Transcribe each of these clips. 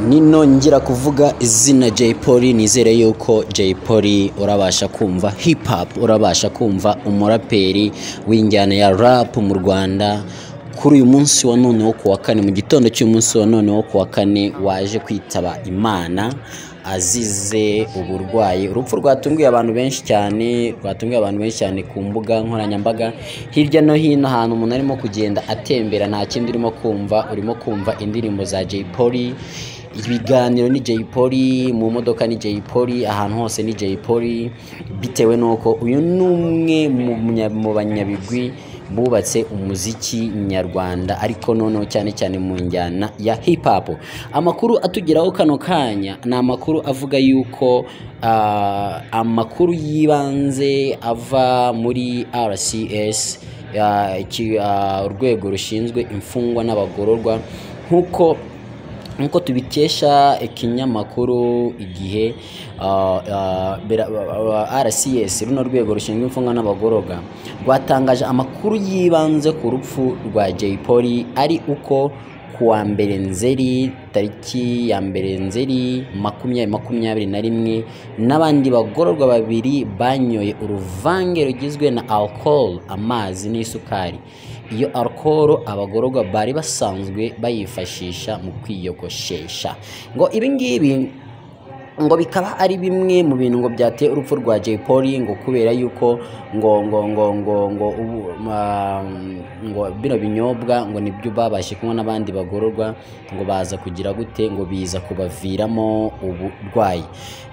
ninongera kuvuga izina Jay Polly nizere yuko Jay Polly urabasha kumva hip hop urabasha kumva umuraperi w'injyana ya rap mu Rwanda kuri uyu munsi wa none wo kuwa kane mu gitondo cy'umunsi wa none wo kuwa kane waje kwitaba Imana azize uburwayi urupfu rwatunguye abantu benshi cyane rwatunguye abantu benshi cyane ku mbuga nkoranyambaga hirya no hino ahantu umuntu arimo kugenda atembera nta kindi urimo kumva urimo kumva indirimbo za Jay Polly ibiganiro ni Jay Polly mu modoka ni Jay Polly ahantu hose ni Jay Polly bitewe nuko uyu ni umwe mu munya- mu banyabigwi bubatse umuziki nyarwanda ariko noneho cyane cyane mu njyana ya hip hop amakuru atugeraho kano kanya ni amakuru avuga yuko ah, amakuru y'ibanze ava muri RCS ah, iki- ah, urwego rushinzwe imfungwa n'abagororwa nk'uko nk'uko tubikesha ikinyamakuru igihe ah, ah, bira- ah, ah, rcs runo rwego rushinzwe imfungwa n'abagororwa rwatangaje amakuru yibanze ku rupfu rwa jay polly ari uko ku wa mbere nzeri tariki ya mbere nzeri makumyabiri makumyabiri na rimwe n'abandi bagororwa babiri banyoye uruvange rugizwe na alcohol amazi n'isukari iyo alcohol abagororwa bari basanzwe bayifashisha mu kwiyogoshesha ngo ibi ngibi ngo bikaba ari bimwe mu bintu ngo byateye urupfu rwa Jay Polly ngo kubera yuko ngo ngo ngo ngo ngo ubu ma- ngo bino binyobwa ngo nibyo babashe kunywa n'abandi bagororwa ngo baza kugira gute ngo biza kubaviramo uburwayi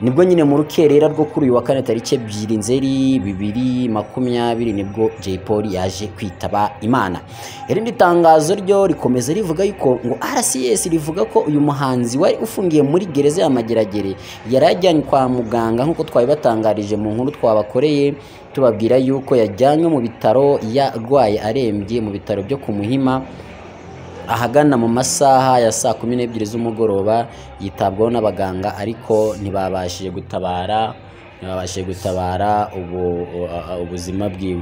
nibwo nyine mu rukerera rwo kuri uyu wa kane tariki ebyiri nzeri bibiri makumyabiri nibwo Jay Polly yaje kwitaba Imana irindi tangazo ryo rikomeza rivuga yuko ngo RCS rivuga ko uyu muhanzi wari ufungiye muri gereza ya Mageragere yari yajyanywe kwa muganga nk'uko twabibatangarije mu nkuru twabakoreye tubabwira yuko yajyanywe mu bitaro yarwaye arembye mu bitaro byo ku Muhima ahagana mu masaha ya saa kumi n'ebyiri z'umugoroba yitabwaho n'abaganga ariko ntibabashije gutabara ntibabashije gutabara ubu- uh, ubuzima bwiwe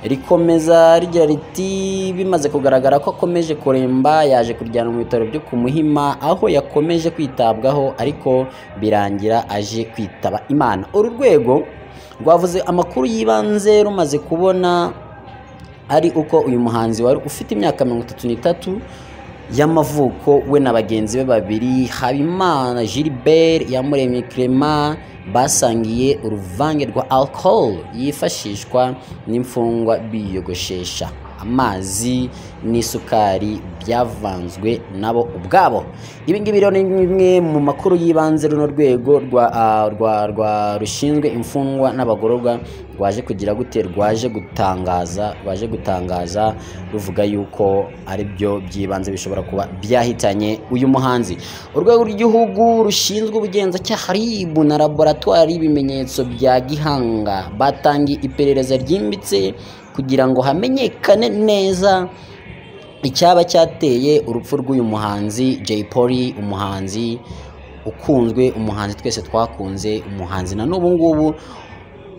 rikomeza rigira riti bimaze kugaragara ko akomeje kuremba yaje kuryana mu bitaro byo ku muhima aho yakomeje kwitabwaho ariko birangira aje kwitaba imana uru rwego rwavuze amakuru y'ibanze rumaze kubona ari uko uyu muhanzi wari ufite imyaka mirongo itatu n'itatu y'amavuko we na bagenzi be babiri habimana gilbert yamuremye clement basangiye uruvange rwa alcohol yifashishwa n'imfungwa biyogoshesha amazi n'isukari byavanzwe nabo ubwabo ibi ngibi rero ni bimwe mu makuru y'ibanze runo rwego rwa, ah, rwa, rwa rushinzwe imfungwa n'abagororwa rwaje kugira gute rwaje gutangaza rwaje gutangaza ruvuga yuko ari byo by'ibanze bishobora kuba byahitanye uyu muhanzi urwego rw'igihugu rushinzwe ubugenzacyaha ribu na laboratwari y'ibimenyetso bya gihanga batangiye iperereza ryimbitse kugira ngo hamenyekane neza icyaba cyateye urupfu rw'uyu muhanzi Jay Polly umuhanzi ukunzwe umuhanzi twese twakunze umuhanzi na n'ubu ngubu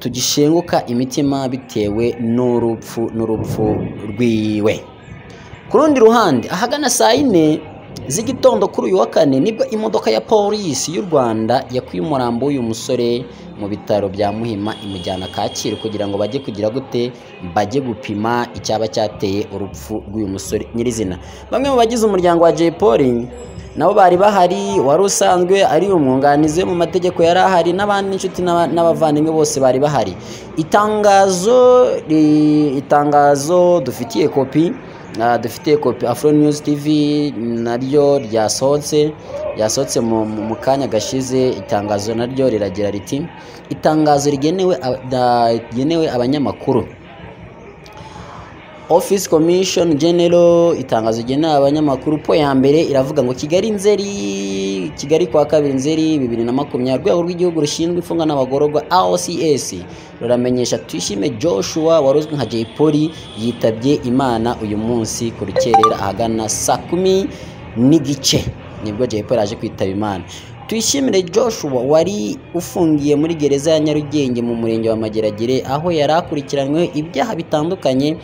tugishenguka imitima bitewe n'urupfu n'urupfu rwiwe ku rundi ruhande ahagana saa yine z'igitondo kuri uyu wa kane nibwo imodoka ya polisi y'u rwanda yakuye umurambo w'uyu musore mu bitaro bya muhima imujyana kacyiru kugira ngo bajye kugira gute bajye gupima icyaba cyateye urupfu rw'uyu musore nyirizina bamwe mu bagize umuryango wa jay Polly nabo bari bahari wari usanzwe ari umwunganizi we mu mategeko yari ahari n'abandi n'inshuti n'aba- n'abavandimwe bose bari bahari itangazo ri- itangazo dufitiye kopi ah, dufitiye kopi afro news tv naryo ryasohotse ryasohotse mu, mu mu kanya gashize itangazo naryo riragira riti itangazo rigenewe ab- da- rigenewe abanyamakuru office commission general itangazo rigenewe abanyamakuru po ya mbere iravuga ngo kigali nzeri kigali kwa kabiri nzeri bibiri na makumyabiri urwego rw'igihugu rushinzwe imfungwa n'abagororwa aocs ruramenyesha twishime joshua wari uzwi nka jay polly yitabye imana uyu munsi ku rukerera ahagana saa kumi n'igice nibwo jay polly aje kwitaba imana tuyishimire joshua wari ufungiye muri gereza ya nyarugenge mu murenge wa mageragere aho yari akurikiranyweho ibyaha bitandukanye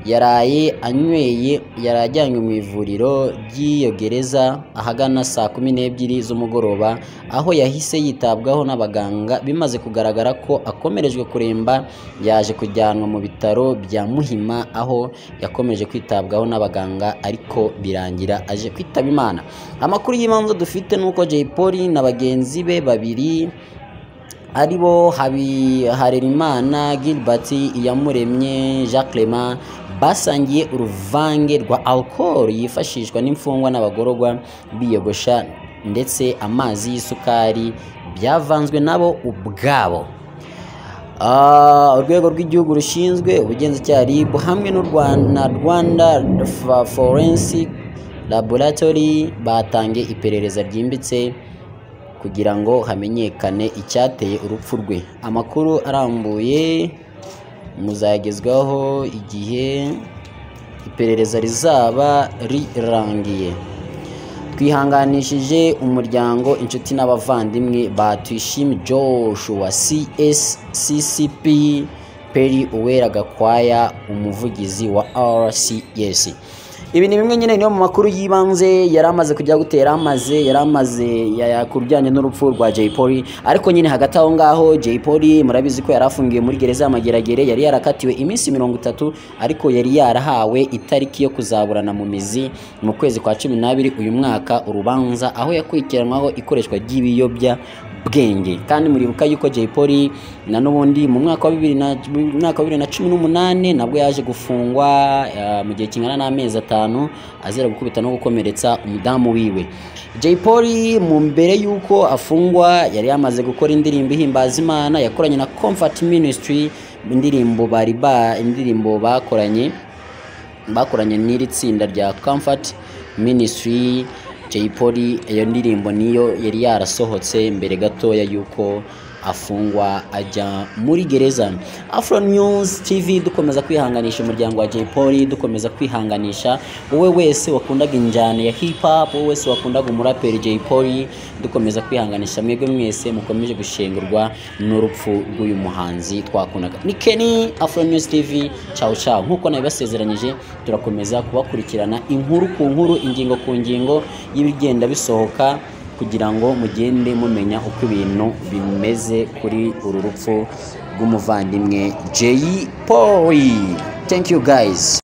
yaraye anyweye yari ajyanywe mu ivuriro ry'iyo gereza ahagana saa kumi n'ebyiri z'umugoroba aho yahise yitabwaho n'abaganga bimaze kugaragara ko akomerejwe kuremba yaje kujyanwa mu bitaro bya muhima aho yakomeje kwitabwaho n'abaganga ariko birangira aje kwitaba imana amakuru y'ibanze dufite ni uko jay polly na bagenzi be babiri ari bo harerimana gilbert iyamuremye jacques Clement basangiye uruvange rwa alcohol yifashishwa n'imfungwa n'abagororwa biyogosha ndetse amazi y'isukari byavanzwe nabo ubwabo Ah, urwego rw'igihugu rushinzwe ubugenzacyaha rib hamwe n'u Rwa- na rwanda Fa- forensic laboratory batangiye iperereza ryimbitse kugira ngo hamenyekane icyateye urupfu rwe amakuru arambuye muzagezwaho igihe iperereza rizaba rirangiye twihanganishije umuryango inshuti n'abavandimwe ba tuyishime joshua csccp peri uwera gakwaya umuvugizi wa rcs ibi ni bimwe nyine niyo mu makuru y'ibanze yari amaze kujya gutera amaze yari amaze yaya- ku bijyanye n'urupfu rwa Jay Polly ariko nyine hagati aho ngaho Jay Polly murabizi ko yari afungiwe muri gereza y'amageragere yari yarakatiwe iminsi mirongo itatu ariko yari yarahawe itariki yo kuzaburana mu mizi mu kwezi kwa cumi n'abiri uyu mwaka urubanza aho yakurikiranwaho ikoreshwa ry'ibiyobya bwenge kandi muribuka yuko Jay Polly na n'ubundi mu mwaka wa bibiri na mu mwaka wa bibiri na cumi n'umunani nabwo yaje gufungwa eh, mu gihe kingana n'amezi atanu azira gukubita no gukomeretsa umudamu wiwe Jay Polly mu mbere y'uko afungwa yari yamaze gukora indirimbo ihimbaza Imana yakoranye na Comfort Ministry indirimbo bari ba indirimbo bakoranye bakoranye n'iri tsinda rya Comfort Ministry Jay Polly iyo ndirimbo niyo yari yarasohotse mbere gatoya y'uko afungwa ajya muri gereza Afro News TV dukomeza kwihanganisha umuryango wa Jay Polly dukomeza kwihanganisha wowe wese wakundaga injyana ya hip hop wowe wese wakundaga umuraperi Jay Polly dukomeza kwihanganisha mwebwe mwese mukomeje gushengurwa n'urupfu rw'uyu muhanzi twakundaga ni Kenny Afro News TV ciao ciao nkuko nabibasezeranyije turakomeza kubakurikirana inkuru ku nkuru ingingo ku ngingo y'ibigenda bisohoka kugira ngo mugende mumenya uko ibintu bimeze kuri uru rupfu rw'umuvandimwe Jay Polly thank you guys